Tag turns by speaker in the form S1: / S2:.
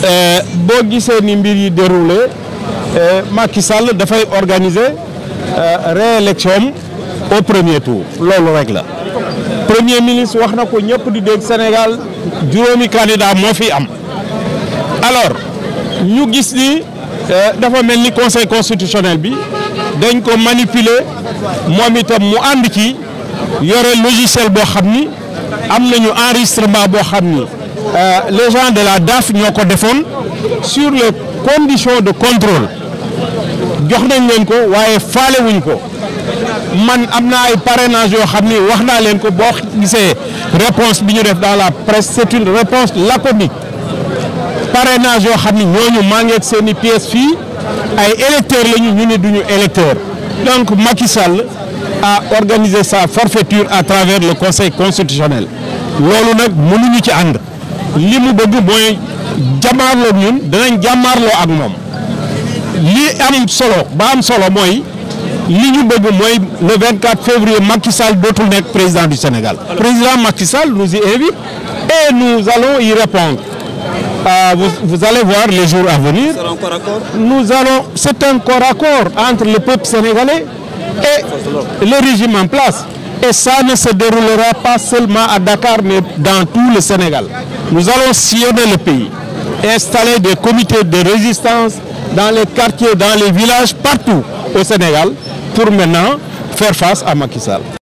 S1: boo gisee ni mbir yi déroulé Macky Sall dafay organiser réélection au premier tour loolu rek la premier ministre wax na ko ñëpp di dégg Sénégal juróomi candidat moo fi am alors ñu gis ni dafa mel ni conseil constitutionnel bi dañ ko manipuler moom itam mu ànd ci yore logiciel boo xam ni am nañu enregistrement boo xam ni les gens de la DAF ñoo ko defoon sur les conditions de contrôle jox nañ leen ko waaye faale wuñ ko man am na ay parrainage yoo xam ni wax naa leen ko boo gisee réponse bi ñu def dans la presse c'est une réponse laconique parrainage yoo xam ni ñooñu maa ngi ak seen i pièces fii ay électeurs lañu ñu ne duñu électeur donc Macky Sall a organisé sa forfaiture à travers le conseil constitutionnel loolu nag mënuñu ci ànd li mu bëgg mooy jàmmaarloo ñun danañ jàmmaarloo ak moom li am solo ba am solo mooy li ñu bëgg mooy le 24 février Macky Sall dootul nekk président du Sénégal. président Macky Sall nous y invite et nous allons y répondre. Euh, vous, vous, allez voir les jours à venir. Nous allons, c'est un corps à corps entre le peuple sénégalais et le régime en place. Et ça ne se déroulera pas seulement à Dakar, mais dans tout le Sénégal. Nous allons sillonner le pays, installer des comités de résistance dans les quartiers, dans les villages, partout au Sénégal, pour maintenant faire face à Macky Sall.